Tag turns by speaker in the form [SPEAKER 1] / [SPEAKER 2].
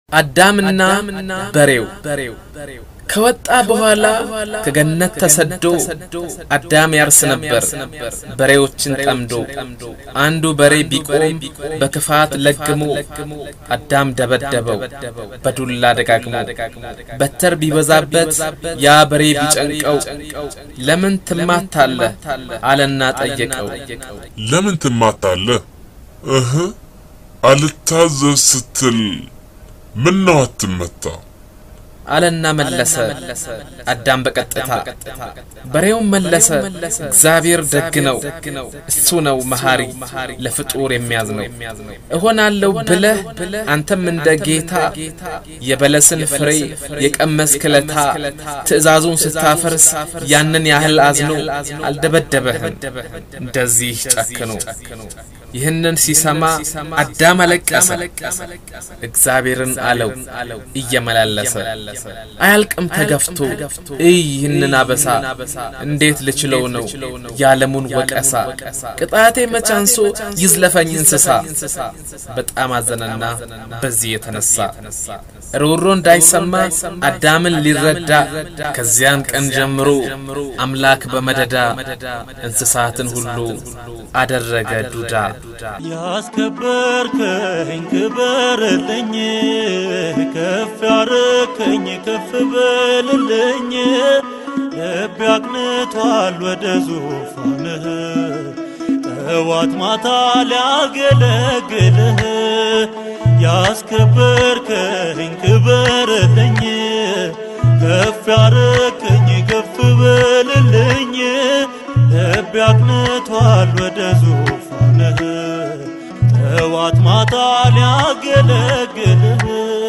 [SPEAKER 1] አዳምና በሬው ከወጣ በኋላ ከገነት ተሰዶ አዳም ያርስ ነበር በሬዎችን ጠምዶ። አንዱ በሬ ቢቆም በክፋት ለግሞ አዳም ደበደበው በዱላ ደጋግሞ። በትር ቢበዛበት ያ በሬ ቢጨንቀው ለምን ትማታለህ አለና ጠየቀው።
[SPEAKER 2] ለምን ትማታለህ? እህ አልታዘዝ ስትል ምን ነው አትመታ?
[SPEAKER 1] አለና መለሰ አዳም በቀጥታ። በሬውም መለሰ እግዚአብሔር ደግ ነው፣ እሱ ነው መሐሪ ለፍጡር የሚያዝ ነው። እሆናለሁ ብለህ አንተም እንደ ጌታ የበለስን ፍሬ የቀመስክለታ ትእዛዙን ስታፈርስ ያንን ያህል አዝኖ አልደበደበህም እንደዚህ ጨክኖ። ይህንን ሲሰማ አዳም አለቀሰ፣ እግዚአብሔርን አለው እየመላለሰ አያልቅም ተገፍቶ እይ ይህንን አበሳ እንዴት ልችለው ነው የዓለሙን ወቀሳ ቅጣቴ መቻንሶ ይዝለፈኝ እንስሳ በጣም አዘነና በዚህ የተነሳ ሮሮ እንዳይሰማ አዳምን ሊረዳ ከዚያን ቀን ጀምሮ አምላክ በመደዳ እንስሳትን ሁሉ አደረገ ዱዳ።
[SPEAKER 3] ያስከበርከኝ ክበርልኝ፣ ከፍ ያረከኝ ከፍ በልልኝ። ልቤ አቅንቷል ወደ ዙፋንህ ጠዋት ማታ ሊያገለግልህ። ያስከበርከኝ ክበርልኝ፣ ከፍ ያረከኝ ከፍ በልልኝ። ልቤ አቅንቷል ወደ ዙፋንህ ጠዋት ማታ ሊያገለግልህ